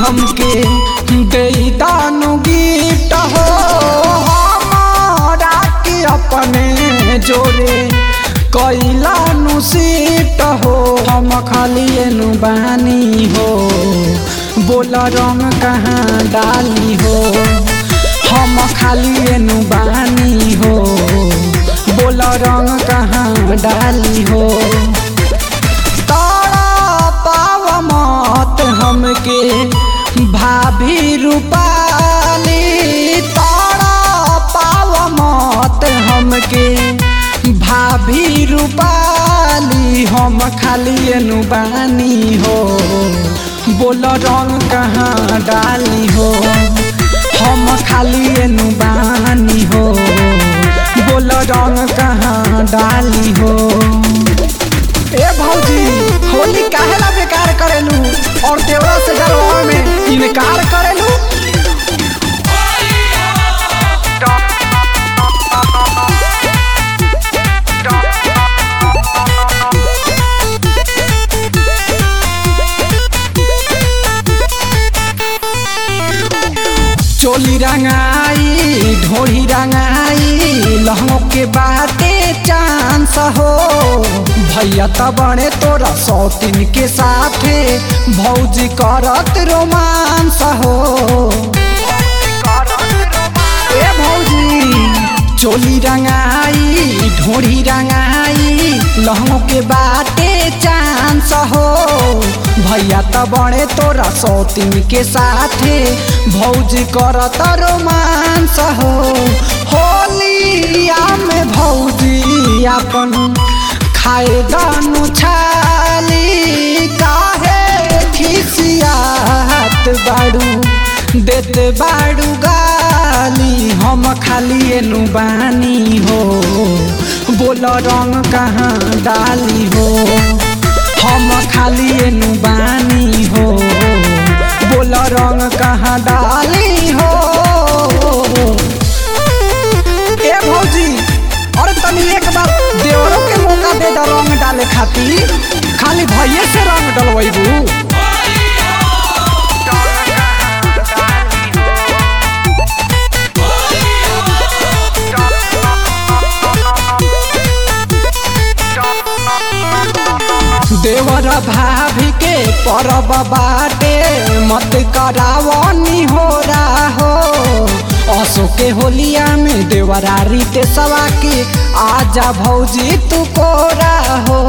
हमके दे दानु गिफ्ट हो हमारा के अपने जोरे कैलानु सीट हो हम खाली एनु बानी हो बोल रंग कहाँ डाली हो हम खाली एनु बानी हो बोल रंग कहाँ डाली हो तारा पाव मत हमके भाभी रूपाली तारा पाव मत हमके भाभी रूपाली हम खाली एनु बानी हो बोल रंग कहाँ डाली हो हम खाली एनु बानी हो बोल रंग कहाँ डाली हो ए भौजी होली काहेला बेकार करेलू और देवरा से डरवा में इनकार करेलू चोली रंगाई ढोली रंगाई लहंगों के बाते चांस हो भैया त बड़े तोरा सौतीन के साथे भौजी करत रोमांस हो ए भौजी चोली रंगाई ढोड़ी रंगाई लहंगों के बाटे चांस हो भैया त बड़े तोरा सौतीन के साथे भौजी करत रोमांस हो होलिया में भौजी अपन खाए दानु छाली काहे खिसियात बाड़ू देत बाड़ू गाली हम खाली एनु बानी हो बोल रंग कहाँ डाली हो हम खाली एनु बानी हो बोल रंग कहाँ डाली हो ए भौजी और तनी एक बार देवरों के मौका दे दा रंग डाले खातिर खाली भैये से रंग डलवैबू देवर भाभी के परब बाटे मत करावनी हो हो असो के होलिया में देवरा रीते सवा के आजा भौजी तू कोरा हो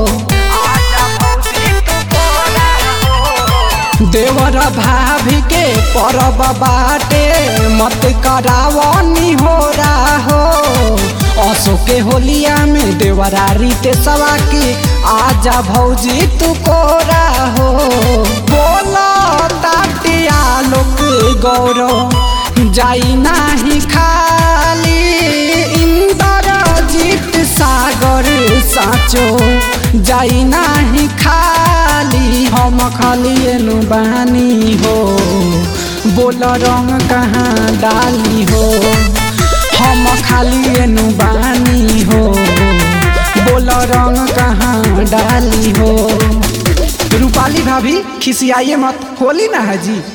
देवर भाभी के परब बाटे मत करावनी हो हो असो के होलिया में देवरा रीते सवा के आजा भौजी तू कोरा हो बोला ताटिया लोक गौरव जाई नाही खाली इंद्रजीत सागर साचो जाई नाही खाली हम खाली एनु बानी हो बोल रंग कहाँ डाली हो हम खाली एनु बानी हो बोल रंग कहाँ डाली हो रूपाली भाभी खिसियाइए मत होली ना है जी